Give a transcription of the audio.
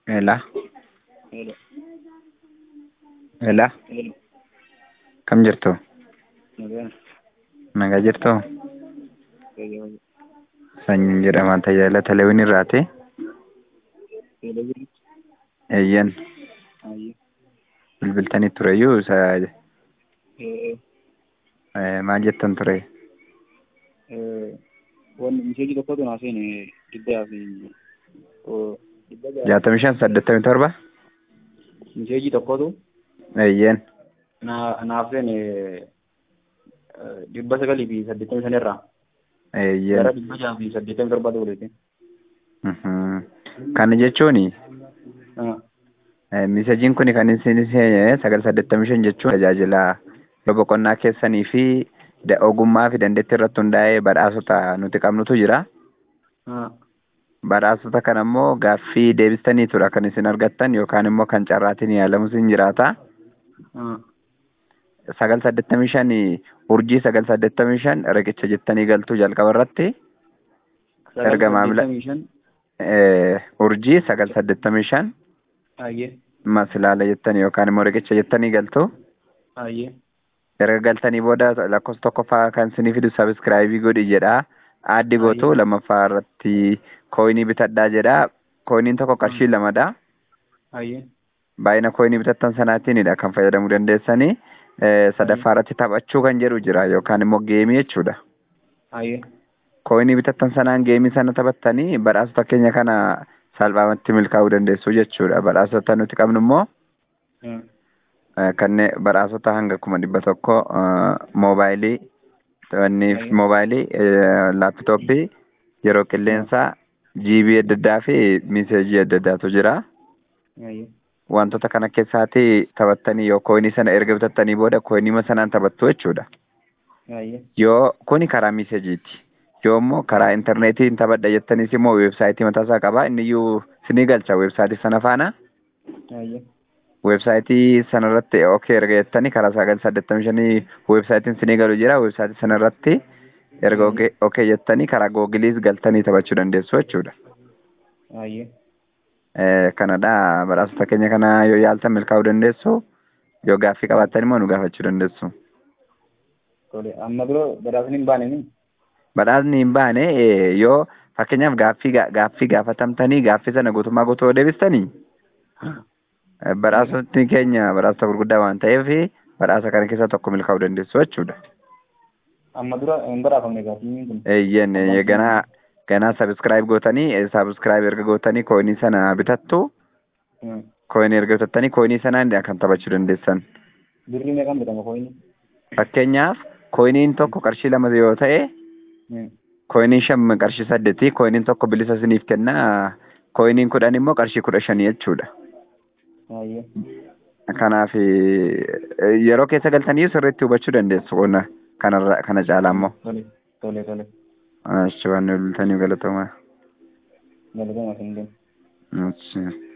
Hello. Hello. Hello. Hello. Kam jirtu? Nagaa. Nagaa jirtuu? Fayyaa. Sanyiin jedhama. Tajaajila teleewwan irraati. Hello. Hello. Eeyyan. Ayyo. Bilbiltanii tureyyuu isa Eh, eh, maal jettan ture? eh, wanni misheeji tokkotu naa seene dhibba fi oh, dhibba ja'a. Jaatamii shan saddeettamii torba? Misheeji tokkotu Eeyyan. naa naaf seene eh, dhibba sagalii fi saddeettamii shanirraa gara Eeyyan. dhibba ja'a fi saddeettamii torba dabalate. Mhm. Kana jechuuni Ah, eh, miseejiin kun kan isin seenye sagal saddeettamii shan jechuun tajaajila yoo boqonnaa keessanii fi da- ogummaa fi dandeettii irratti hundaa'ee badhaasota nuti qabnutu jira. ah, Badhaasota kana immoo gaaffii deebistanii tura kan isin argattan yookaan immoo kan carraatiin yaalamu sin jiraata. ah. Sagal saddeettamii shan urjii sagal saddeettamii shan riqicha jettanii galtuu jalqaba irratti Sagal Erga maamila- saddeettamii shan. eh, urjii sagal saddeettamii shan Ayyee. masilaala jettanii yookaan immoo riqicha jettanii galtu. Ayyee. Erga galtanii booda lakkoofsa tokkoffaa kan isinii fidu sabiskiraayibii godhi jedha. Aaddi gootu Aye. lammaffaa irratti kooyinii bitadhaa jedha. Kooyiniin tokko qarshii lamadha. Ayyee. Baay'ina kooyinii bitattan sanaatiinidha kan fayyadamuu dandeessanii. Eh, sadaffaa irratti taphachuu kan jedhu jira yookaan immoo geemii jechuudha. Ayyee. Kooyinii bitattan sanaan geemii sana taphattanii badhaasota keenya kana salphaamatti milkaa'uu dandeessu jechuudha. Badhaasota nuti qabnu immoo Hmm. Eh, kanneen badhaasota hanga kuma dhibba tokko eh, moobaayilii wanni Aye. moobaayilii eh, laapitooppii yeroo qilleensaa jiibii adda addaa fi miseejii adda addaatu jira Ayyee. wantoota kana keessaati taphattanii yoo kooyinii sana erga bitattanii booda kooyinii sanaan taphattu jechuudha Ayyee. yoo kuni karaa miseejiiti yoo immoo karaa intarneetiin taphadha jettaniis immoo weebsaayitii mataasaa qaba inniyyuu sinii galcha weebsaayitii sana faana Ayyee. weebsaayitii sanarratti okay erga jettanii karaa sagal saddeettamii shanii weebsaayitiin sinii galu jira weebsaayitii sanarratti erga okay okay jettanii karaa googiliis galtanii taphachuu dandeessu jechuudha. Ayyee. Eh, Kanadha badhaasota keenya kana yoo yaaltan milkaa'uu dandeessu yoo gaaffii qabaattan immoo nu gaafachuu dandeessu. Tole. Amma dura badhaasni hin baane ni? Badhaasni hin baane eh, yoo fakkeenyaaf gaaffii ga- gaaffii gaafatamtanii gaaffii sana guutummaa guutuu yoo deebistanii eh, badhaasotni keenya badhaasota gurguddaa waan ta'eef badhaasa kana keessaa tokko milkaa'uu dandeessu jechuudha. Amma dura hin badhaafamne gaaffii kun. Eeyyen eh, ganaa ganaa sabiskiraayib gootanii sabiskiraayib erga gootanii kooyinii sana bitattu Hmm. kooyinii erga bitattanii kooyinii sanaan kan taphachuu dandeessan. Birrii meeqaan bitama kooyini? Fakkeenyaaf kooyiniin tokko qarshii lama yoo ta'e Hmm. kooyiniin shan qarshii saddeeti kooyiniin tokko bilisa isiniif kenna kooyiniin kudhan immoo qarshii kudha shanii jechuudha. Ayyee. Kanaaf eh, yeroo keessa galtanii sirriitti hubachuu dandeessu qonna kanarra kana caalaa immoo. Tole. Tole tole. Achi waan nu bultanii galatoomaa. Galatoomaa hin deemu. Achi.